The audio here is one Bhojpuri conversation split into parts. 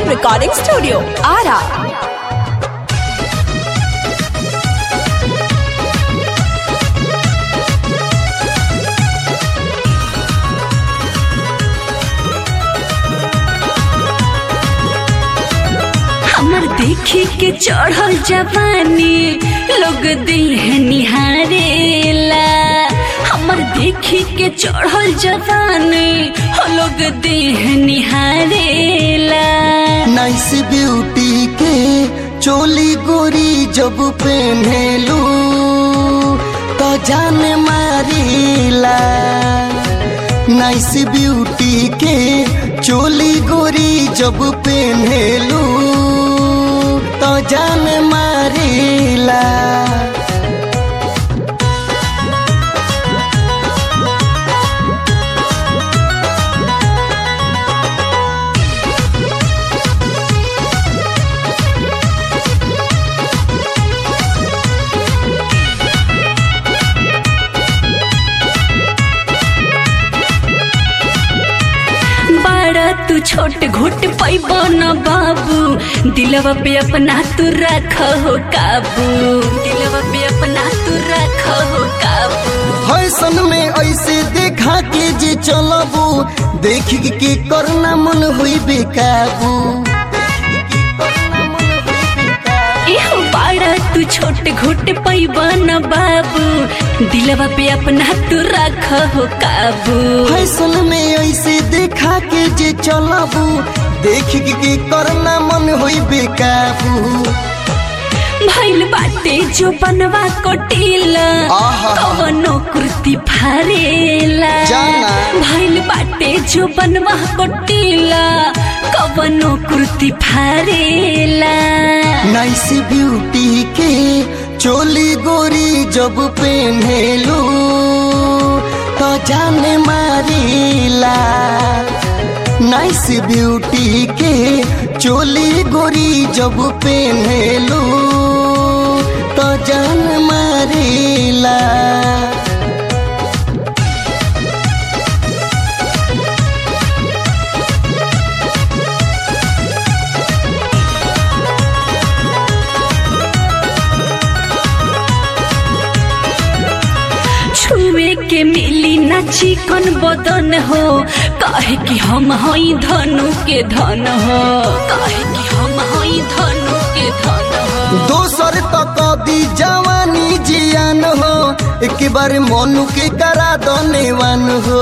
Recording Studio, Ara. हमर देखी के चढ़ल जवानी लोग देह निहारेला हमर देखी के चढ़ल जवानी हो लोग देह निहारेला नाइस ब्यूटी के चोली गोरी जब पहनेलू तो जान मारीला नाइस ब्यूटी के चोली गोरी जब पहनेलू तो जान मारीला बड़ा तू छोट घोट पैब न बाबू दिलवा पे अपना तू रख हो काबू दिलवा पे अपना तू रख हो काबू फैशन में ऐसे देखा के जे चलबू देख के करना मन हुई बेकाबू एहो बाड़ा तू छोट घोट पैब न बाबू दिलवा पे अपना तू रख हो काबू फैशन में ऐसे देखा के जे चलबू देख के करना मन हुई बेकाबू भइल बाटे जो बनवा कोटिला आहा। कवनो कुर्ती फारेला जाना। भइल बाटे जो बनवा कोटिला कवनो कुर्ती फारेला नाइस ब्यूटी के चोली गोरी जब पहनेलू तो जान मारीला नाइस ब्यूटी के चोली गोरी जब पहनेलू तो जान मारीला छुए के मिली ना चिकन बदन हो काहे कि हम हई धनु के धन हो काहे कि हम हई धनु के धन हो दोसर तक दी जवानी जियान हो एक बार मोनू के करा दनेवान हो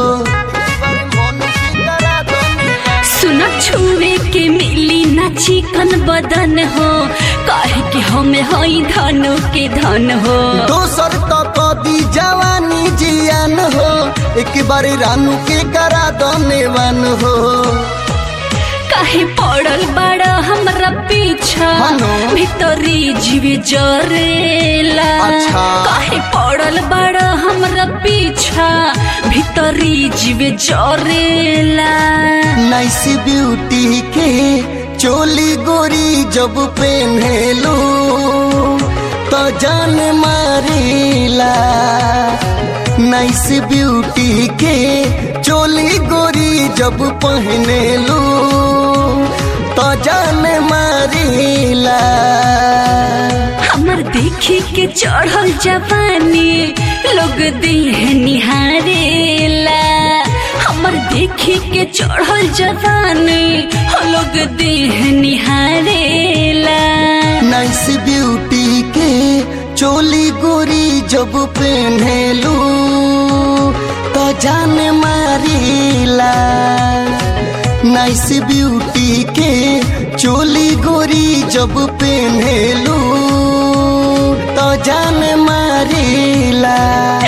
सुन छुए के मिली ना चिकन बदन हो काहे कि हम हई धनु के धन हो दोसर तक दी जवानी जियान हो एक बार रानू के करा दनेवान हो काहे पड़ल बड़ा हमरा पीछा हनो। भीतरी जीवे जरेला अच्छा। काहे पड़ल बड़ा हमरा पीछा भीतरी जीवे जरेला नाइस ब्यूटी के चोली गोरी जब पहनेलू तो जान मारीला नाइस ब्यूटी के चोली गोरी जब पहनेलू तो जान मारीला हमर देखी के चढ़ल जवानी लोग देह निहारेला हमर देखी के चढ़ल जवानी हो लोग देह निहारेला नाइस ब्यूटी के चोली गोरी जब पहनेलू तो जान मारीला नाइस ब्यूटी के चोली गोरी जब पहनेलू तो जान मारीला